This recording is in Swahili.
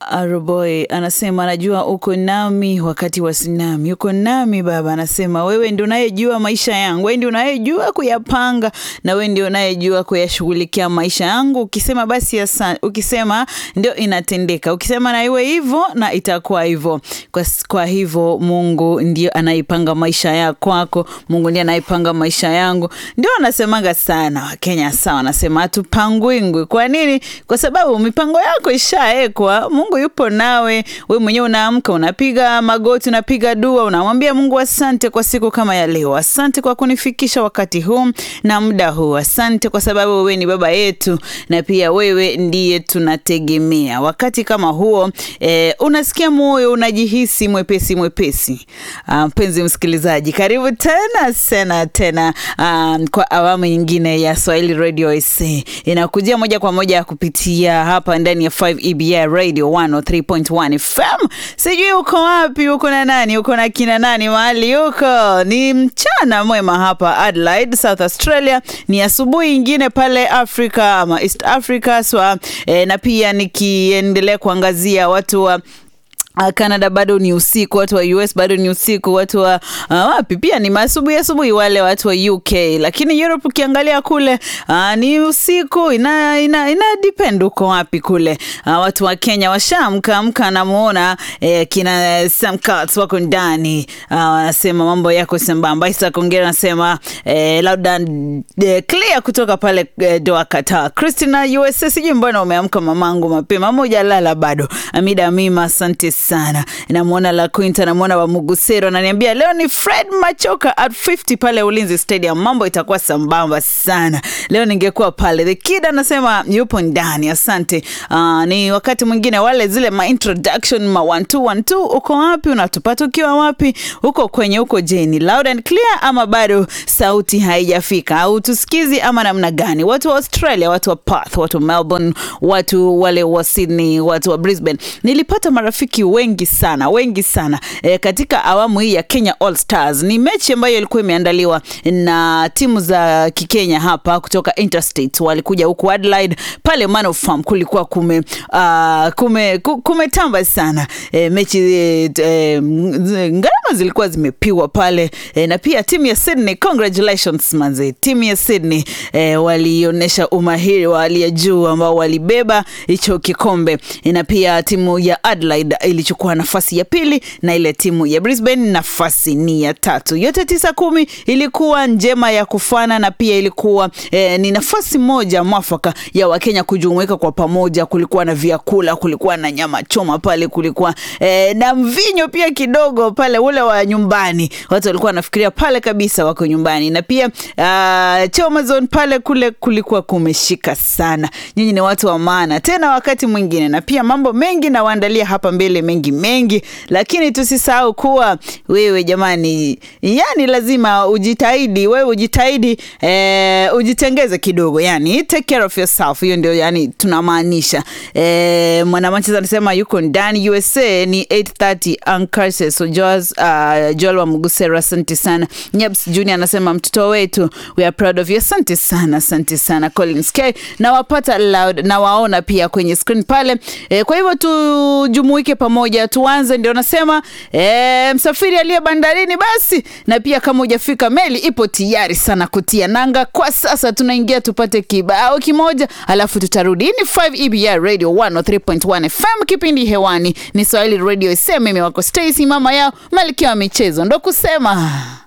Aroboy anasema anajua uko nami wakati wa sinami, uko nami Baba. Anasema wewe ndio unayejua maisha yangu, wewe ndio unayejua kuyapanga na wewe ndio unayejua kuyashughulikia maisha yangu. Ukisema basi asa, ukisema ndio inatendeka, ukisema na iwe hivyo na itakuwa hivyo. Kwa, kwa hivyo Mungu ndio anaipanga maisha ya kwako, Mungu ndiye anaipanga maisha yangu. Ndio anasemaga sana Wakenya sawa, anasema hatupangwingwi. Kwa nini? Kwa sababu mipango yako ishaekwa. Mungu yupo nawe, we mwenyewe unaamka, unapiga magoti, unapiga dua, unamwambia Mungu asante kwa siku kama ya leo, asante kwa kunifikisha wakati huu na muda huu, asante kwa sababu wewe ni baba yetu na pia wewe ndiye tunategemea. Wakati kama huo eh, unasikia moyo unajihisi mwepesi mwepesi. Mpenzi uh, msikilizaji, karibu tena sana tena uh, kwa awamu nyingine ya Swahili Radio SA inakujia moja kwa moja kupitia hapa ndani ya 5 EBI Radio 103.1 FM. Sijui uko wapi, uko na nani, uko na kina nani, mahali uko. Ni mchana mwema hapa Adelaide, South Australia, ni asubuhi ingine pale Afrika ama East Africa swa, eh, na pia nikiendelea kuangazia watu wa Uh, Canada bado ni usiku, watu wa US bado ni usiku, watu wa uh, wapi pia ni asubuhi asubuhi, wale watu wa UK, lakini Europe ukiangalia kule uh, ni usiku, ina, ina, ina depend uko wapi kule. Uh, watu wa Kenya washaamka amka, namuona eh, kina Sam Cox wako ndani wanasema uh, mambo yako sambamba. Isa Kongera anasema eh, labda eh, clear kutoka pale eh, Doha Qatar. Christina USA, sijui mbona umeamka mamangu mapema, moja lala bado. Amida Mima, asante sana. Namwona La Quinta, namwona wa Mugusero ananiambia leo ni Fred Machoka at 50 pale Ulinzi Stadium, mambo itakuwa sambamba sana leo. Ningekuwa pale. The Kid anasema yupo ndani, asante. Uh, ni wakati mwingine wale zile ma introduction ma 1212 uko wapi? Unatupata ukiwa wapi? Uko kwenye uko jeni loud and clear, ama bado sauti haijafika au tusikizi ama namna gani? Watu wa Australia, watu wa Perth, watu wa Melbourne, watu wale wa Sydney, watu wa Brisbane, nilipata marafiki wengi sana wengi sana e, katika awamu hii ya Kenya All Stars. Ni mechi ambayo ilikuwa imeandaliwa na timu za Kikenya hapa kutoka Interstate, walikuja huku Adelaide pale Manor Farm, kulikuwa kume uh, kume kumetamba sana e, mechi e, e, gharama zilikuwa zimepigwa pale e, na pia timu ya Sydney, congratulations manze, timu ya Sydney e, walionyesha umahiri wa hali ya juu ambao walibeba hicho kikombe e, na pia timu ya Adelaide ilichukua nafasi ya pili na ile timu ya Brisbane nafasi ni ya tatu. Yote tisa kumi ilikuwa njema ya kufana na pia ilikuwa eh, ni nafasi moja mwafaka ya Wakenya kujumuika kwa pamoja. Kulikuwa na vyakula, kulikuwa na nyama choma pale, kulikuwa eh, na mvinyo pia kidogo pale ule wa nyumbani. Watu walikuwa wanafikiria pale kabisa wako nyumbani, na pia uh, Choma Zone pale kule kulikuwa kumeshika sana. Nyinyi ni watu wa maana tena wakati mwingine, na pia mambo mengi nawaandalia hapa mbele mengi mengi, lakini tusisahau kuwa wewe jamani, yani lazima ujitahidi, wewe ujitahidi, eh, ujitengeze kidogo, yani take care of yourself. Hiyo ndio yani tunamaanisha. Eh, mwanamchezo anasema yuko ndani USA ni 8:30 Ankarse so Joas, uh, Joel wa Mugusera, asante sana. Nyabs Junior anasema mtoto wetu, we are proud of you, asante sana, asante sana Collins K, na wapata loud na waona pia kwenye screen pale. Eh, kwa hivyo tujumuike pamoja tuanze, ndio nasema e, msafiri aliye bandarini basi, na pia kama hujafika meli ipo tayari sana kutia nanga. Kwa sasa tunaingia tupate kibao kimoja, alafu tutarudi. Hii ni 5 EBR Radio 103.1 FM, kipindi hewani ni Swahili Radio. Sema mimi wako Stacy, mama yao malkia wa michezo, ndo kusema